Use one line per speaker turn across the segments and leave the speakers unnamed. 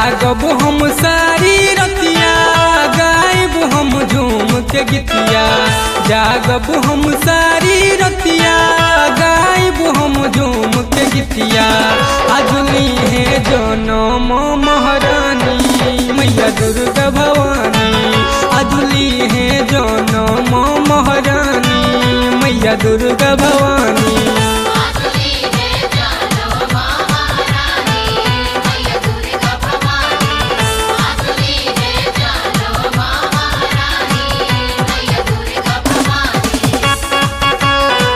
जागब हम सारी रतिया गायब हम झूम के गीतिया जागब हम सारी रतिया गायब हम झूम के गीतिया अजनी है जनम महारानी मैया दुर्गा भवानी अजली है जनम महारानी मैया दुर्गा भवानी
आजुली है जानो महारानी मैया दुर्गा भवानी आजुली है जानो महारानी मैया दुर्गा भवानी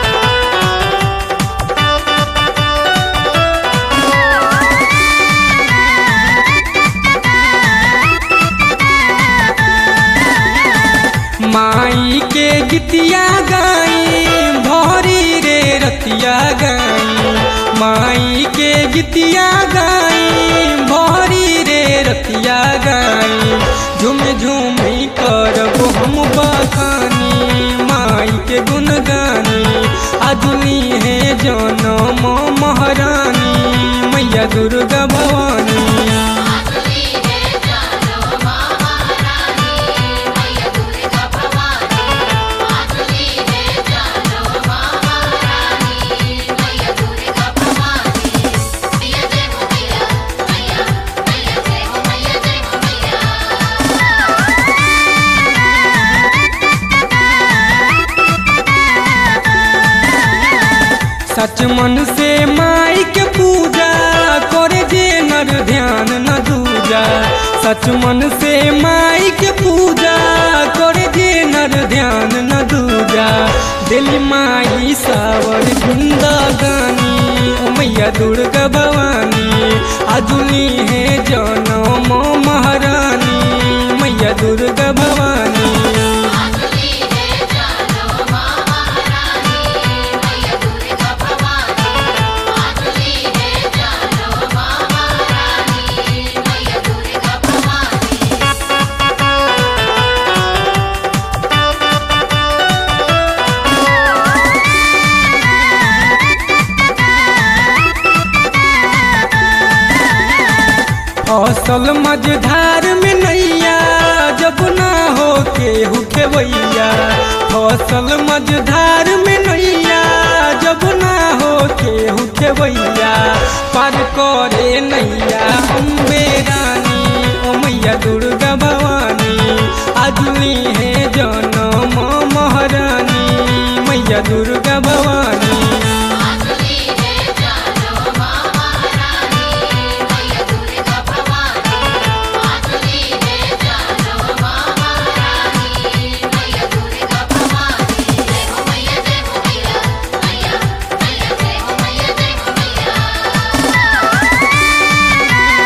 माई के गीतिया गाई भरी रे रतिया गाई माई के गीतिया गाई भरी रे रतिया गाई झूम झूम करब हम बखानी माई के गुण गानी अदुनी है जनम महारानी मैया दुर्गा भवानी
आजुली है जानो महारानी मैया दुर्गा भवानी आजुली है जानो महारानी मैया दुर्गा भवानी मैया जय हो मैया मैया मैया जय हो मैया जय हो मैया
सच मन से माई के पूजा करे जे नर ध्यान न दूजा सच मन से माई के पूजा करे जे नर ध्यान न दूजा दिल माई सावर जिंदगानी ओ मैया दुर्गा भवानी अजुली है जनम महारानी मैया दुर्गा भवानी
आजुली है जानो महारानी मैया दुर्गा भवानी आजुली है जानो महारानी मैया दुर्गा भवानी
फसल मझधार में नैया जब ना हो के हुके भैया फसल मझधार में नैया जब ना हो के हुके भैया पार करे नैया अम्बे रानी ओ मैया दुर्गा भवानी अजली है जनम महारानी मैया दुर्गा भवानी
आजुली है जानो महारानी मैया दुर्गा भवानी आजुली है जानो महारानी मैया दुर्गा भवानी जय हो मैया जय हो मैया मैया मैया जय हो मैया जय हो मैया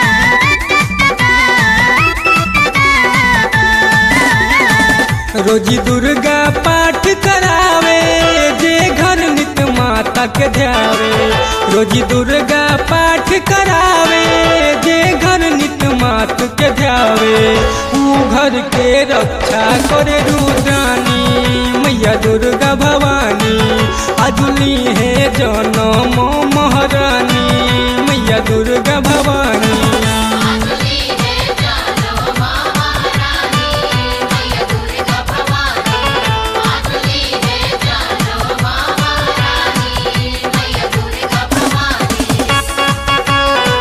रोजी दुर्गा पाठ करावे जे घर नित माता के ध्यावे रोजी दुर्गा पाठ करावे जे घर नित मात के ध्यावे ऊ घर के रक्षा करे रुद्रानी मैया दुर्गा भवानी अजुली है जनम महारानी मैया दुर्गा भवानी
आजुली है जानो महारानी मैया दुर्गा भवानी आजुली है जानो महारानी मैया दुर्गा भवानी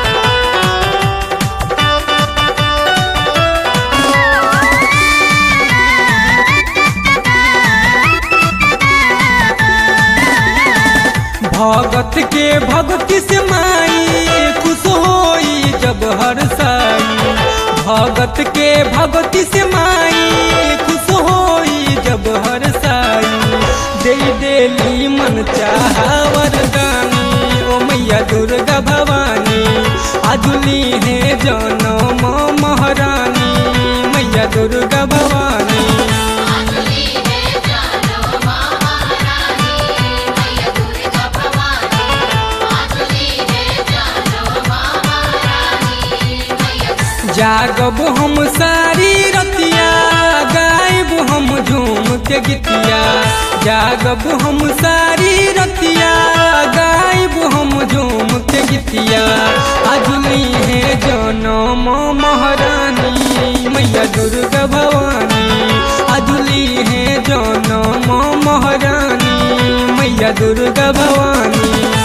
भगत के भक्ति से माई खुश होई जब हर साई भगत के भक्ति से माई खुश होई जब हर साई दे देली मन चाहवर गानी ओ मैया दुर्गा भवानी अजुली है जनम महारानी मैया दुर्गा भवानी
आजुली है जानो महारानी मैया दुर्गा भवानी आजुली है जानो महारानी मैया
जागब हम सारी रतिया गायब हम झूम के गीतिया जागब हम सारी रतिया गायब हम झूम के गीतिया अजुली है जनम महारानी मैया दुर्गा भवानी अजुली है जनम महारानी मैया दुर्गा भवानी